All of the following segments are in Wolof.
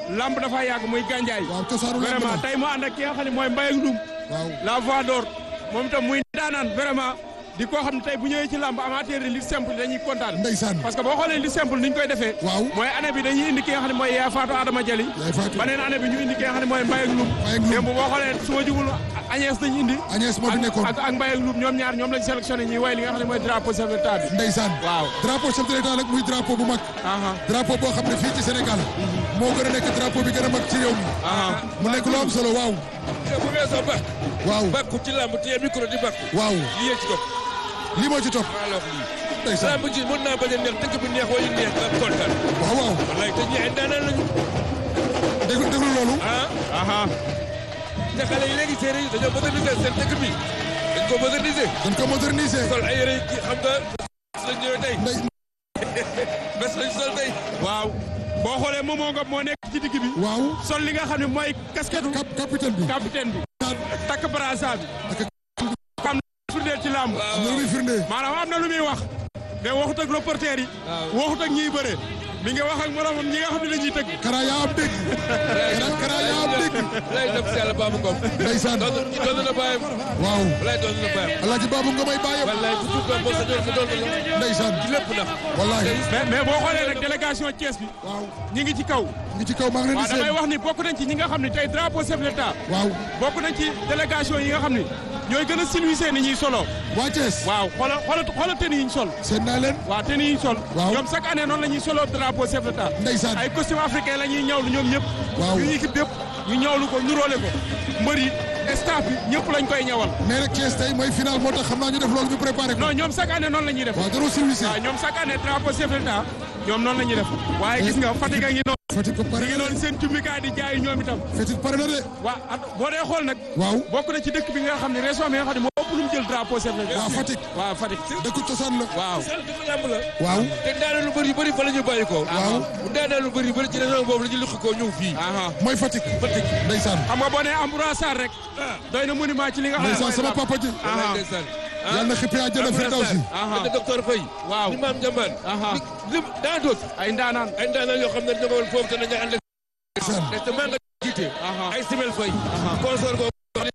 lamb dafa yàgg muy gànjaay waaw cosaanu lamb vraiment la tey mu ànd ak ki nga xam ne mooy Mbaye ak Loum waaw la voix d'or moom itam muy daanaan vraiment di koo xam ne tey bu ñëwee ci lamb amateur yi li simple dañuy kontaan ndeysaan parce que boo xoolee li simple ni ñu koy defee waaw mooy année bi dañuy indi ki nga xam ne mooy yaa Fatou Adama Jali yaay Fatou beneen année bi ñu indi ki nga xam ne mooy Mbaye ak Loum Mbaye ak Loum. démb boo xoolee su ma jugul Agnès dañu indi Agnès moo fi ak nekkoon ak ak Mbaye ak Loum ñoom ñaar ñoom lañ sélectionné ñuy way li nga xam ne mooy drapeau chef de l'État bi ndeysaan waaw drapeau chef de l'État nag muy drapeau bu mag aha drapeau boo xam ne fii ci Sénégal moo gën a nekk drapeau bi gën a mag ci réew mi aha mu nekk lu am solo waaw te bu weesoo bak waaw bakku ci làmb téye micro di bakku waaw lii yee ci topp lii moo ci topp maa la wax lii ndeysaan làmb ji mën naa bañ a neex dëkk bi neex wala neex nga kontaan waaw waaw wallaay te ñi ay daanaan lañu déglu déglu loolu ah aha te xale yi léegi séeréer yi dañoo moderniser seen dëkk bi dañ ko moderniser dañ ko moderniser sol ay yére yi xam nga bés lañ ñëwee tey ndey bés lañ sol tey waaw boo xoolee Momo Ngom moo nekk ci digg bi waaw sol li nga xam ne mooy casquette cap capitaine bi capitaine bi takk brassard bi ak xam na firndeel ci làmb am na lu muy firnde maanaam am na lu muy wax mais waxut ak reporter yi waxut ak ñiy bëre mi ngi wax ak moromam ñi nga xam ne dañuy tëgg kara yaa am dégg kara kara yaa am dégg lay dem si yàlla baabu ngom ndeysaan doon doon na bàyyam waaw walaay doon na bàyyam alaaji baabu nga may bàyyam wallaay ku tudd doon boo sa doon sa doon la ndeysaan ci lépp nag wallahi mais mais boo xoolee nag délégation Thiès bi waaw ñi ngi ci kaw ngi ci kaw maa ngi leen waaw di damay seen wax ni bokk nañ ci ñi nga xam ne tey drapeau chef de l'État waaw bokk nañ ci délégation yi nga xam ne ñooy gën a silwisee ni ñuy solo waa Thiès waaw xoola xoola xoola tenue yi ñu sol seen naa leen waaw tenue yi ñu sol Waaw. ñoom chaque année noonu la ñuy solo drapeau chef de l'État ndeysaan ay costume africain la ñuy ñawlu ñoom ñëpp Waaw. ñu équipe yëpp ñu ñawlu ko nuróole ko mbër yi staff bi ñëpp lañ koy ñawal mais nag Thiès tey mooy final moo tax xam naa ñu def loolu ñu préparé ko non ñoom chaque année noonu la ñuy def waaw daroo service waaw ñoom chaque année drapeau chef de l'État ñoom noonu la ñuy def waaye gis nga Fatick a ngi noonu Fatick ko pare mi ngi na noonu de seen cummikaay di jaay ñoom itam Fatick pare na de waa at boo dee xool nag waaw bokk na ci dëkk bi nga xam ne région bi nga xam ne moo ëpp lu mu jël drapeau chef de l'État waaw Fatick waaw Fatick dëkku cosaan la waaw sal dafa yàmb la waaw te daanaka lu bëri yu bëri fa la ñu bàyyi ko waaw bu daanaka lu bëri yu bëri ci région boobu la ñu luqi ko ñëw fii aha mooy Fatick Fatick ndeysaan xam nga boo nee Ambroise Sarr rek doy na monument ci li nga xam ne ndeysaan sama papa ji aha ndeysaan yàlla na xippi àjjana firdawsi aha ak docteur Faye waaw ni maam Njambaan aha lim daa doot ay ndaanaan ay ndaanaan yoo xam ne ñoo woon foofu te nañu ànd ak ndeysaan te maa nga jiite aha ay Simel Faye consort boobu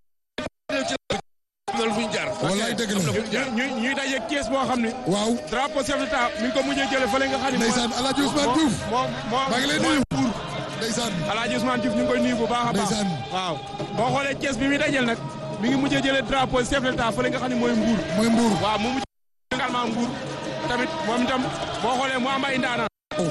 ci am na lu fuñ jaar wallaay dëgg am na la fuñ jaar ñuy ñuy daje kees boo xam ne waaw drapeau chef de l'État mi ngi ko mujjee jële fële nga xam ne ndeysaan Alaaji Ousmane Diouf moom moom maa ngi lay nuyu ndeysaan Alaaji Ousmane Diouf ñu ngi koy nuyu bu baax a baax Ndeysaan. waaw boo xoolee kees bi muy dajel nag mi ngi mujjee jële drapeau chef de l'État fële nga xam ne mooy Mbour mooy Mbour waaw mu mujj également Mbour tamit moom itam boo xoolee mu am ay ndaanaan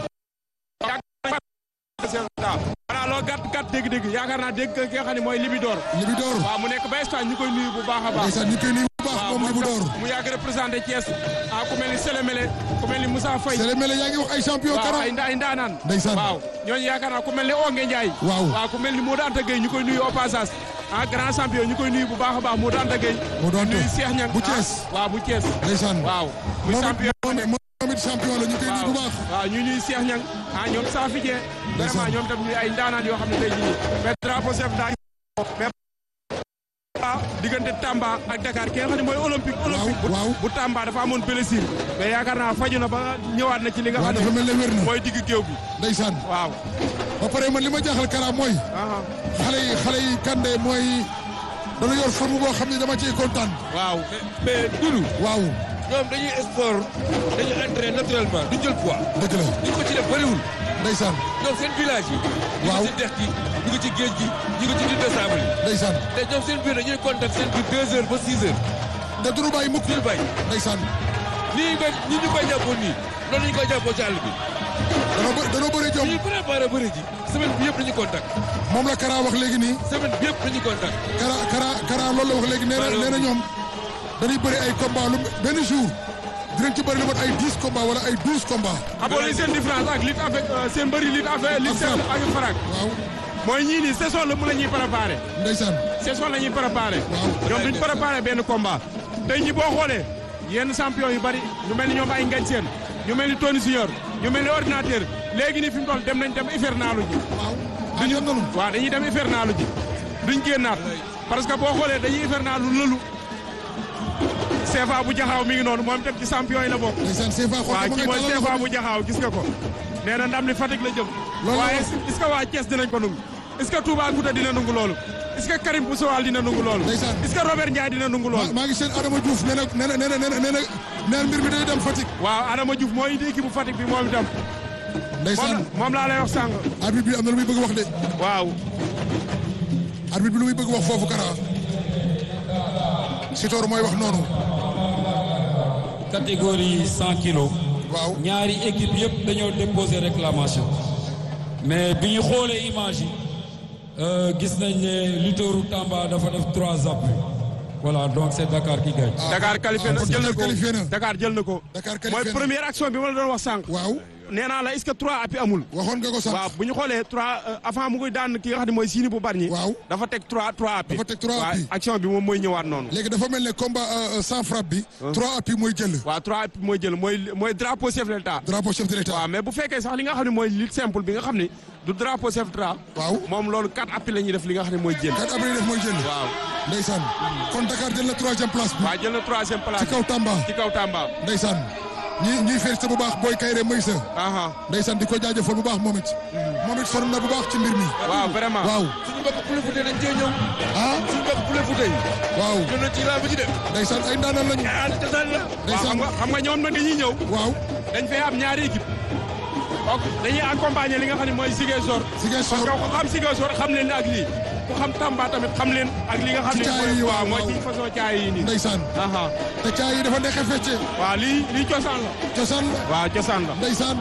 voilà loolu gàtt gàtt dégg-dégg yaakaar naa dégg ki nga xam ne mooy Libidor Libidor waaw mu nekk ba Espagne ñu koy nuyu bu baax a baax ndeysaan ñu koy nuyu bu baax waaw moom Libidor mu yàgg représenté Thiès ah ku mel ni Sélémélé ku mel ni Moussa Faye Sele Mele yaa ngi wax ay champion waaw kara ay nda ay ndaanaan Ndeysaan. waaw ñooñu yaakaar naa ku mel ni Onge Ndiaye Waaw. waaw ku mel ni Modou Anta Gueye ñu koy nuyu au passage ah grand champion ñu koy nuyu bu baax a baax Modou Anta Gueye Modou Anta. nuyu Cheikh Niang Bu ah, Thiès. waaw bu Thiès ndeysaan waaw muy moom champion it moom it champion la ñu koy nuyu bu baax waaw ñu ñuy Cheikh Niang ah ñoom Safi Dieng Ndeysaan. vraiment ñoom tam ñuy ay ndaanaan yoo xam ne tey jii mais drapeau chef daa mais ah diggante Tamba ak Dakar ki nga xam ne mooy olympique olympique bu- waaw. bu Tamba dafa amoon blessure mais yaakaar naa faju na ba ñëwaat na ci li nga waaw xam dafa ne mel ne wér na mooy digg géew bi ndeysaan waaw ba pare man li ma jaaxal kara mooy aha xale yi xale yi kande mooy dana yor forme boo xam ne dama ciy kontaan waaw mais Doudou waaw ñoom dañuy sport dañuy entraîner naturellement du jël poids dëgg la ñu ko ci def bëriwul ndeysaan ñoom seen village yi ñu Waaw. ngi ci dex gi ñu ngi ci géej gi ñu ngi ci dune de sable yi ndeysaan te ñoom seen biir dañuy contact seen biir deux heures ba six heures te duñu bàyyi mukk duñu bàyyi ndeysaan nii ñu koy nii ñu koy jàppoon nii noonu ñu koy jàppoo ci àll bi danoo bë- danoo bëri jom ñuy préparé bëri ji semaine bi yëpp dañuy contact moom la kara wax léegi nii semaine bi yëpp dañuy contact kara kara kara loolu la wax léegi nee na nee na ñoom dañuy bëri ay combat lu benn jour dinañ ci bëri lu mat ay dix combat wala ay douze combat xamoo li seen différence ak lutte avec euh, seen bëri lutte avec lutte Ak simple ak farak waaw mooy ñii nii saison la mu la ñuy préparé ndeysaan saison la ñuy préparé Waaw. ñoom duñ préparé benn combat tey ñi boo xoolee yenn champion yu bari ñu mel ni ñoom ay ngañ seen ñu mel ni Tony Senior ñu mel ni ordinateur léegi nii fi mu toll dem nañ dem hivernalu ji waaw ah ñoom noonu waaw dañuy dem hivernalu ji duñ génnaat parce que boo xoolee dañuy hivernalu lëlu CFA bu jaxaaw mi ngi noonu moom itam ci champion yi la bokk ndeysaan CFA xool waaw ma kii ngay mooy talal CFA loxo bu jaxaaw gis nga ko nee na ndam li Fatick la jëm Loolu la waaye wax. est-ce que waa Thiès dinañ ko nangu est-ce que Touba Gouta dina nangu loolu est-ce que Karim Boussowal dina nangu loolu Ndeysaan. est-ce que Robert Ndiaye dina nangu maa loolu maa ngi seen Adama Diouf nee na nee na nee na nee na nee na nee na mbir mi day dem Fatick. waaw Adama Diouf moo indi équipe bu Fatick bi moom itam moom ndeysaan la- moom laa lay wax sàng arbitre bi am na lu muy bëgg wax de waaw arbitre bi lu muy bëgg wax foofu Kara Sitor mooy wax noonu catégorie 100 kilos waaw ñaari équipe yëpp dañoo déposer réclamation mais bi ñu xoolee image yi euh, gis nañ ne lutteuru Tamba dafa def trois appuis voilà donc c'est Dakar qui gagne. Dakar qualifié na ah, jël na Dakar ko qualifié na. Dakar jël na ko Dakar mooy qualifié na. première action bi ma la doon wax sànq waaw nee naa la est-ce que trois appuis amul waxoon nga ko sax waaw bu ñu xoolee trois euh, avant mu koy daan ki nga xam ne mooy siini bu Bargny Waaw. dafa teg trois trois appuis Dafa teg trois waaw appuis. action bi moom mooy ñëwaat noonu léegi dafa mel ne combat euh, euh, sans frappe bi trois appuis mooy jël waaw trois appuis mooy jël mooy mooy drapeau chef de l'État drapeau chef de l'état waaw mais bu fekkee sax li nga xam ne mooy lutte simple bi nga xam ne du drapeau chef de l'État waaw moom loolu quatre appuis la ñuy def li nga xam ne mooy jël quatre appuis def mooy jël waaw ndeysaan kon Dakar jël na troisième place bi waaw jël na troisième place ci kaw Tamba ci kaw Tamba ndeysaan ñi ñuy félicité bu baax booy Kayre Moïse aha ndeysaan di ko jaajëfal bu baax moom it moom it sonn na bu baax ci mbir mi waaw vraiment waaw suñu mbokk Poulet Fouta dañ cee ñëw ah suñu mbokk Poulet Fouta yi waaw ñëw na ci làmb ji de ndeysaan ay ndaanaan lañu ah cosaan la waaw xam ndeysaan nga xam nga ñoom nag dañuy ñëw waaw dañ fay am ñaari équipe donc dañuy accompagner li nga xam ne mooy Ziguinchor Ziguinchor. parce que ku xam Ziguinchor xam leen ak lii ku xam Tamba tamit xam leen ak li nga xam ne Ci caay mooy yi, waaw waaw, mooy waaw. ci façon caay yi nii ndeysaan aha te caay yi dafa neexee fecce waaw lii lii cosaan la cosaan la waaw cosaan la ndeysaan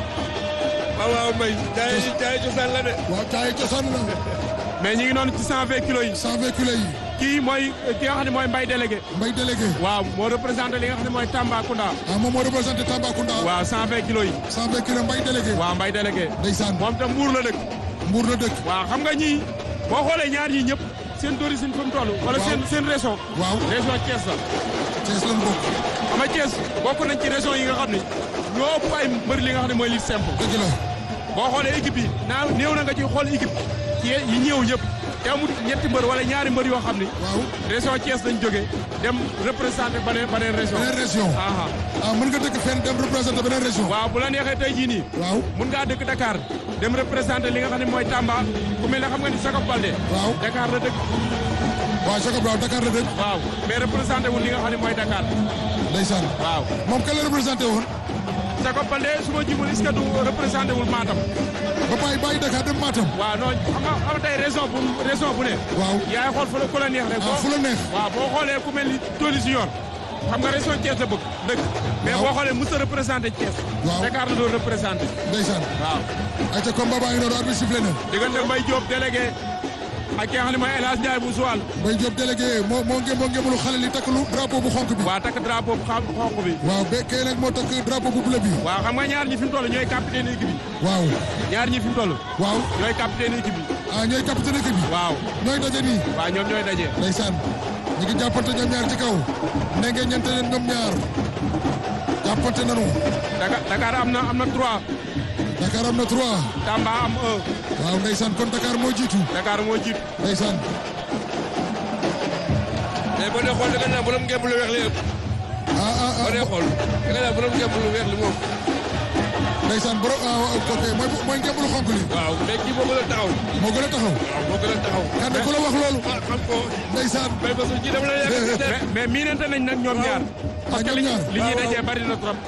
waaw waaw mbay jaay jaay cosaan la de waaw caay yi cosaan la mais ñi ngi noonu ci 120 kilos yi sans véhicule yi kii mooy ki nga xam ne mooy Mbaye délégué mbay délégué waaw moo représenté li nga xam ne mooy Tambacounda ah moom moo représenté Tambacounda waaw 120 kilos yi sans véhicule mbay délégué waaw Mbaye délégué ndeysaan moom tam mbuur la dëkk mbuur la dëkk waaw xam nga ñii boo xoolee ñaar ñii ñëpp seen d'origine fi mu toll wala Waaw. seen seen région waaw région Thiès la Thiès lan bokk xam nga Thiès bokk nañ ci région yi nga xam ne ñoo ëpp ay mbër li nga xam ne mooy lutte simple dëgg la boo xoolee équipe yi naa néew na nga ci xool équipe ci yi ñëw ñëpp te amul ñetti mbër wala ñaari mbër yoo xam ne waaw région Thiès lañ jógee dem représenté beneen beneen région beneen région aha ah mën nga dëkk fenn dem représenté beneen région waaw bu la neexee tey jii nii waaw mun ngaa dëkk Dakar dem représenté li nga xam ne mooy Tamba ku mel ne xam nga ni Jacob Baldé waaw Dakar la dëkk waaw Jacob waaw Dakar la dëkk waaw mais représenté wul li nga xam ne mooy Dakar ndeysaan waaw moom kan la représenté woon Jacob Baldé su ma jubul est-ce que du représenté wul Matam ba bàyyi bàyyi Dakar dem Matam waaw non xam nga xam nga tey région bu région bu ne waaw yaay xool fu la ku la neex rek ah fu la neex waaw boo xoolee ku mel ni Tony Junior xam nga région Thiès la bëgg dëkk mais Waaw. boo xoolee mos a représenté Thiès Waaw. Dakar la doon représenté ndeysaan waaw ayca combat baa ngi noonu arbitre sifflé na diggante Mbaye Diop délégué ak ki nga xam ne mooy El Hadj Ndiaye bu Joal Mbaye Diop délégué moo moo nge moo ngemalu xale li takk lu drapeau bu xonk bi waa takk drapeau bu xam xonq bi waaw ba kay nag moo takk drapeau bu bleu bi waaw xam nga ñaar ñi fi mu toll ñooy capitaine équipe bi waaw ñaar ñi fi mu toll waaw ñooy capitaine équipe bi ah ñooy capitaine équipe bi waaw ñooy daje nii waaw ñoom ñooy daje ndeysaan ñu ngi jàppante ñoom ñaar ci kaw ne ngeen ñente leen ñoom ñaar jàppante nanu Dakar Dakar am na am na trois Dakar am na trois Tamba am un waaw ndeysaan kon Dakar moo jiitu Dakar moo jiitu ndeysaan mais boo dee xool da nga naan borom ngemb lu weex li ëpp ah ah boo dee ah xool da nga naan borom ngemb lu weex li moom ndeysaan borom ah ok mooy mooy ngembulu xonk li waaw mais kii moo gën a taxaw moo gën a taxaw waaw moo gën a taxaw kan ku la wax loolu ah xam ko ndeysaan mais parce que kii dama la yàgg a mais mais miinante nañ nag ñoom ñaar parce que ñoom li ñaar. li ñuy waaw, dajee bari na trop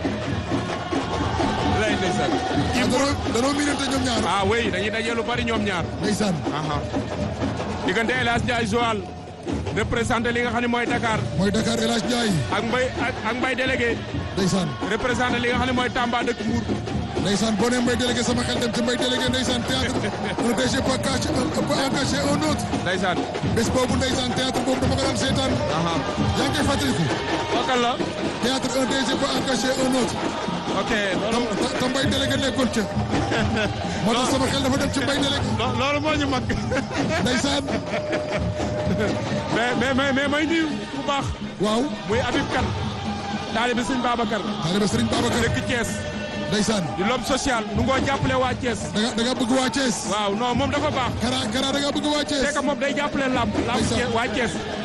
lay ndeysaan ah danoo danoo miinante ñoom ñaar ah oui dañuy dajee lu bari ñoom ñaar ndeysaan aha diggante El Hadj Ndiaye Joal représenté li nga xam ne mooy Dakar mooy Dakar El Hadj Ndiaye ak Mbaye ak ak Mbaye délégué ndeysaan représenté li nga xam ne mooy Tamba dëkk Mbour ndeysaan boo nee Mbaye délégué sama xel dem ci Mbaye délégué ndeysaan théâtre un DG peut cacher un peut encacher un autre ndeysaan bés boobu ndeysaan théâtre boobu dama ko daan seetaan aha yaa ngi koy fàttaliku bokkal la théâtre un DG peut encacher un autre ok tam loolu te Mbaye délégué nekkoon ca moo tax sama xel dafa dem ci Mbaye délégué lo- loolu moo ñu mag ndeysaan mais mais mais mais may nuyu bu baax waaw muy Habib Kane taalibe sëñ Babacar taalibe Serigne Babacar dëkk Thiès ndeysaan di l'homme social nu ngoo jàppale waa Thiès da nga da nga bëgg waa Thiès waaw non moom dafa baax Kara Kara da nga bëgg waa c'est Thiès que moom day jàppale lamb lamb Ndeysaan. Thiès waa Thiès